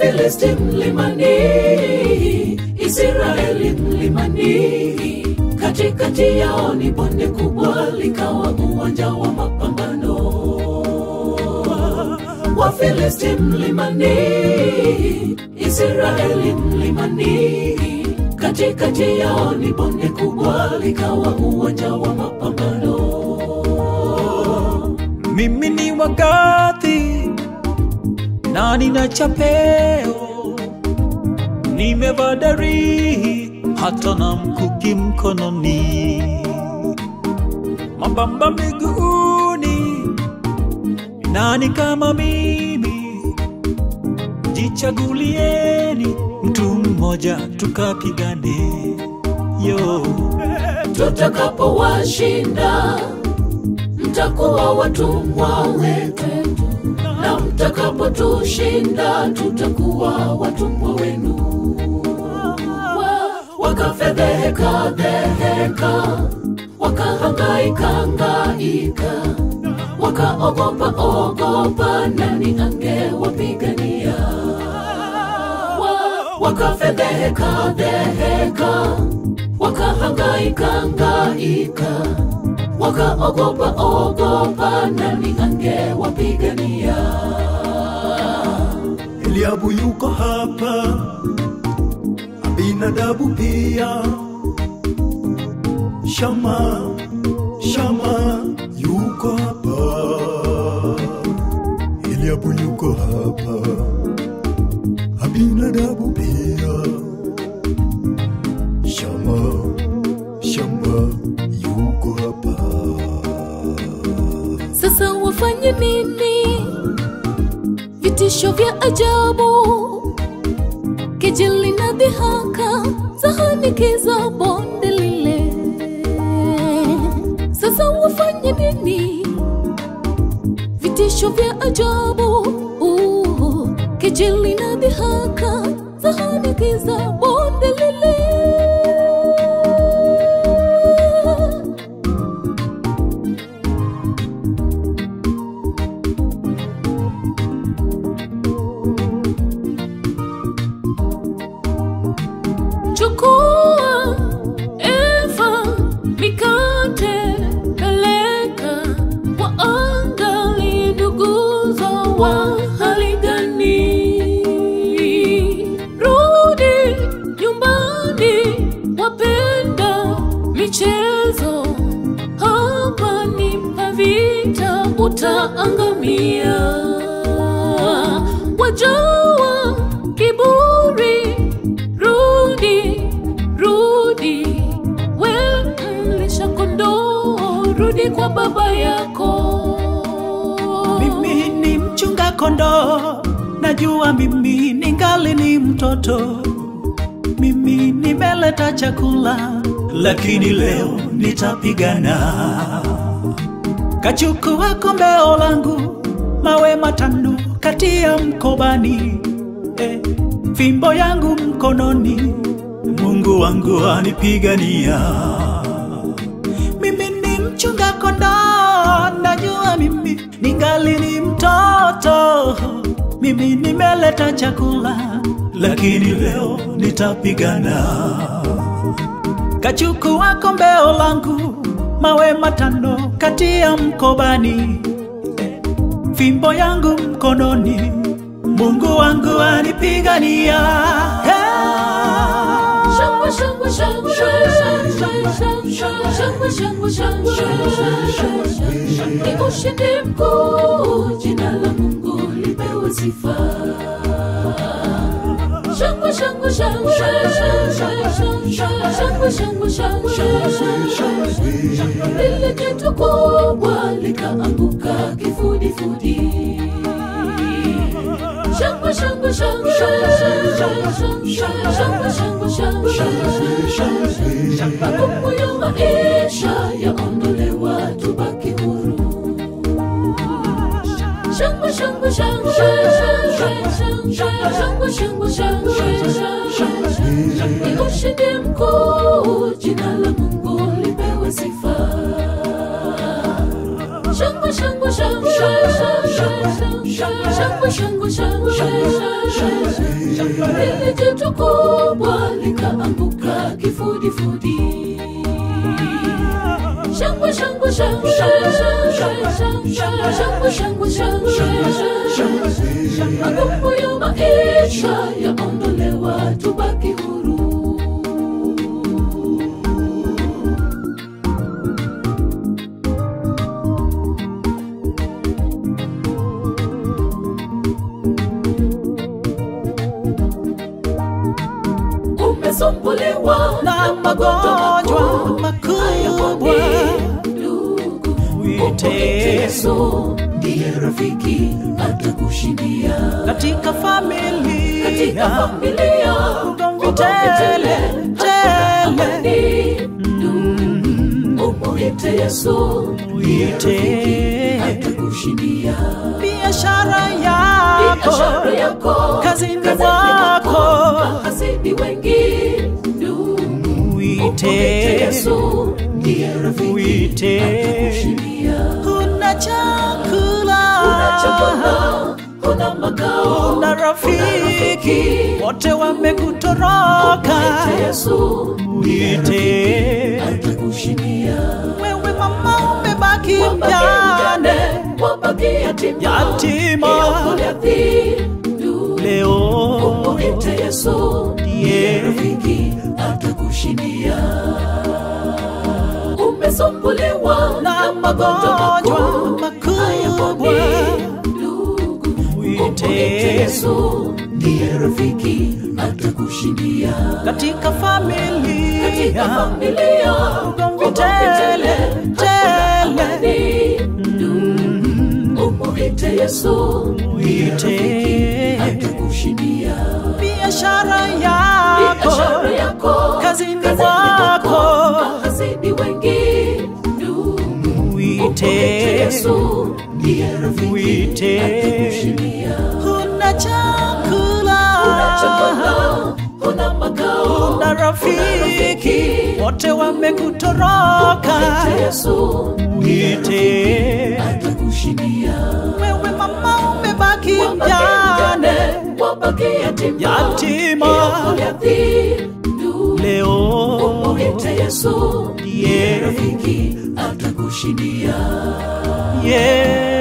Wafilisti mlimani, Israeli mlimani, katikati yao ni bonde kubwa, likawa uwanja wa mapambano. Wafilisti mlimani, Israeli mlimani, katikati yao ni bonde kubwa, likawa uwanja wa mapambano. mimi ni wagathi na nina chapeo nimevaa dari hata na mkuki mkononi mabamba miguuni nani kama mimi jichagulieni mtu mmoja tukapigane yo tutakapowashinda mtakuwa watumwa wetu, na mtakapotushinda tutakuwa watumwa wenu. Wa- Wakafedheheka dheheka, wakahangaika hangaika, wakaogopa ogopa, nani angewapigania? Wa- Wakafedheheka dheheka, wakahangaika hangaika wakaogopa ogopa, nani angewapigania? Eliabu yuko hapa, Abinadabu pia, Shama, Shama yuko hapa, Eliabu yuko hapa, Abinadabu pia, Shama, Shama yuko hapa. Sasa wafanye nini? Vitisho vya ajabu, kejeli na dhihaka zahanikiza bonde lile. Sasa wafanye nini? Vitisho vya ajabu, uh, kejeli na dhihaka zahanikiza bonde lile. chukua Eva mikate peleka waangali nduguzo wa hali gani rudi nyumbani wapenda michezo hapa ni pavita utaangamia wajawa kiburi rudi rudi we mlisha kondoo rudi kwa baba yako mimi ni mchunga kondoo najua mimi ningali ni mtoto mimi nimeleta chakula lakini leo nitapigana kachukua kombeo langu mawe matano kati ya mkobani eh, fimbo yangu mkononi mungu wangu anipigania mimi ni mchunga kondoo najua mimi ningali ni mtoto mimi nimeleta chakula lakini leo nitapigana kachukua kombeo langu mawe matano kati ya mkobani fimbo yangu mkononi mungu wangu anipigania Shangwe, shangwe, shangwe, shangwe, shangwe, shangwe, shangwe, shangwe. Ni ushindi mkuu, jina la Mungu lipewe sifa. Shangwe, shangwe, shangwe, shangwe, shangwe, shangwe, shangwe. Lile jitu kubwa likaanguka kifudifudi. Shangwe, shangwe, shangwe, shangwe, shangwe, shangwe, shangwe. Magumu ya maisha yaondolewa, tubaki huru. Shangwe, shangwe, shangwe, shangwe, shangwe, shangwe, shangwe. Ni ushindi mkuu, jina la Mungu lipewe sifa. Shangwe, shangwe, shangwe, shangwe, shangwe, shangwe, shangwe, shangwe. lile jitu kubwa likaanguka kifudifudi shangwe shangwe shangwe shangwe shangwe shangwe shangwe magumu ya maisha yaondolewa tubaki huru umesumbuliwa na magonjwa makubwa Mwite Yesu ndiye rafiki atakushindia katika katika familia familia ugomvi tele tele umwite Yesu ndiye rafiki atakushindia biashara biashara yako yako kazini kazini mwako mwako mahasidi wengi umwite wite Yesu ndiye rafiki wite atakushindia kuna chakula Una chakula, una makao, na rafiki wote wamekutoroka Mwite Yesu wite atakushindia. wewe mama umebaki Wabaki mjane mjane, wabaki yatima, Yatima. iokolewa dhambi. leo Mwite Yesu ndiye rafiki atakushindia. Umesumbuliwa na magonjwa makubwa Mwite wite Yesu ndiye rafiki atakushindia. katika katika familia familia ugomvi tele tele umwite Yesu wite atakushindia biashara biashara yako yako kazini kazini mwako mwako mahasidi wengi umwite wite Yesu ndiye rafiki wite atakushindia kuna chakula una chakula una makao na rafiki wote wamekutoroka Mwite Yesu wite atakushindia wewe mama umebaki Wabaki mjane mjane, wabaki yatima, Yatima. iokolewa dhambi. leo Mwite Yesu ndiye Yeah. rafiki atakushindia. yeah.